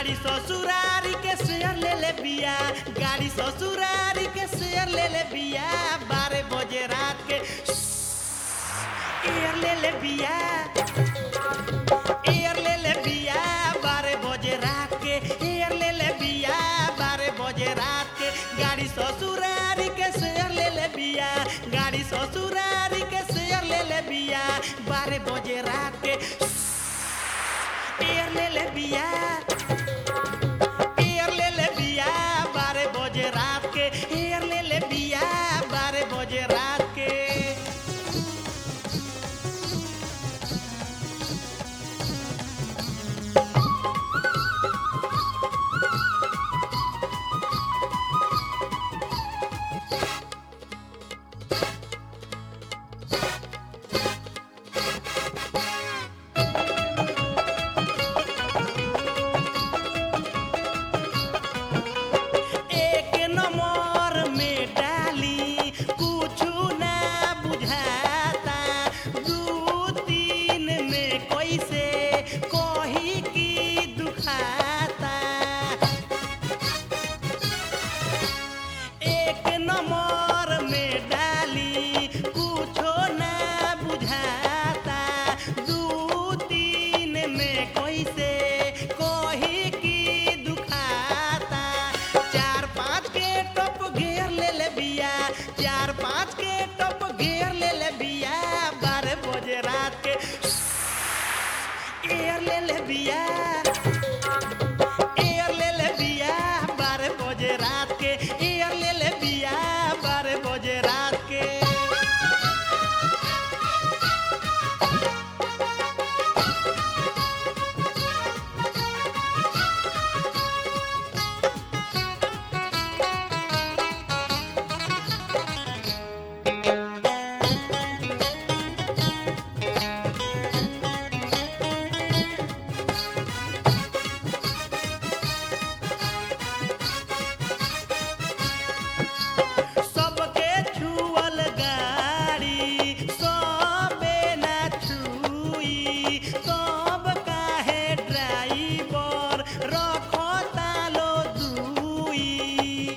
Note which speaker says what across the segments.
Speaker 1: गाड़ी ससुरारी के शेयर ले ले बिया गाड़ी ससुरारी के शेयर ले ले बिया बारह बजे रात के एयर ले ले बिया एयर ले ले बिया बारह बजे रात के एयर ले ले बिया बारह बजे रात के गाड़ी ससुरारी के शेयर ले ले बिया गाड़ी ससुरारी के शेयर ले ले बिया बारह बजे रात के एयर ले ले बिया एयर ले ले बिया बारह बजे रात के एयर ले ले बिया बारह बजे रात के एक नंबर में डाली कुछु ना बुझाता दू तीन में कैसे कही की दुखाता एक नंबर में डाली कुछो ना बुझाता दू तीन में कैसे कही की दुखाता चार पाँच के टप घेर ले ले बिया चार पाँच के टप घेर ले ले बिया बारह बजे रात के एयर ले ले बिया एयर ले ले बिया बारह बजे रात के एयर ले ले बिया बारह बजे रात के सबके छुअल गाड़ी सबे ना छुई सब काहे ड्राइवर रखो तालो दुई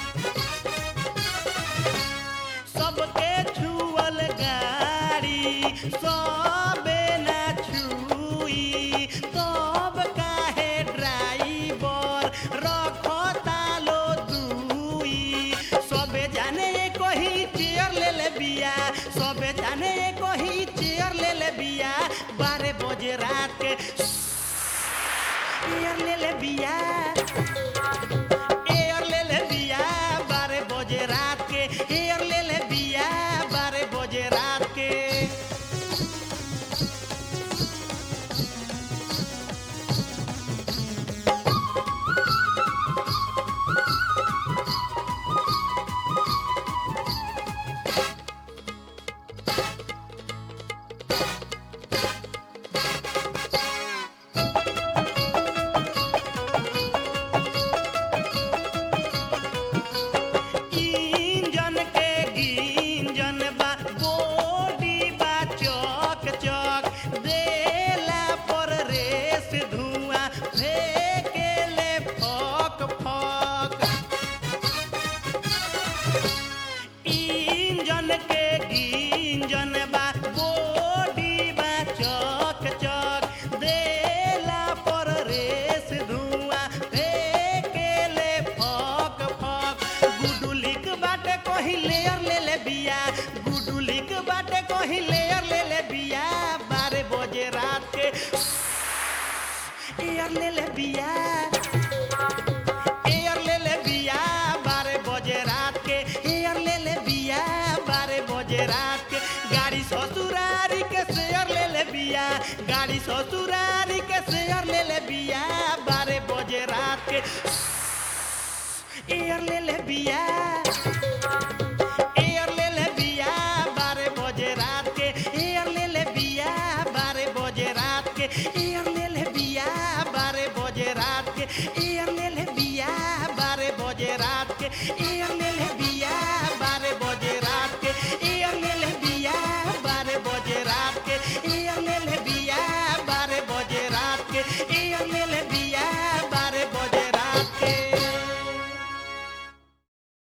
Speaker 1: सबके छुअल गाड़ी सबे ना छुई सब काहे ड्राइवर रखो तालो दुई सबे जाने कही चेयर ले ले बिया सबे जाने कही चेयर ले ले बिया बारह बजे रात के एयर ले ले बिया एयर ले ले बिया बारह बजे रात के एयर ले ले बिया बारह बजे रात के इंजन के गिंजन बा बॉडी बा चौक चौक देला पर रेस धुआं फेंकेले फक फक इंजन के गिंजन बा बॉडी बा चौक चौक देला पर रेस धुआं फेंकेले फक फक गुडुलिक बाटे कहीं लेयर ले ले बिया गुडुलिक बाटे कहीं लेयर ले ले बिया बारह बजे रात के एयर ले ले बिया एयर ले ले बिया बारह बजे रात के एयर ले ले बिया बारह बजे रात के गाड़ी ससुरारी के शेयर ले ले बिया गाड़ी ससुरारी के शेयर ले ले बिया बारह बजे रात के एयर ले ले बिया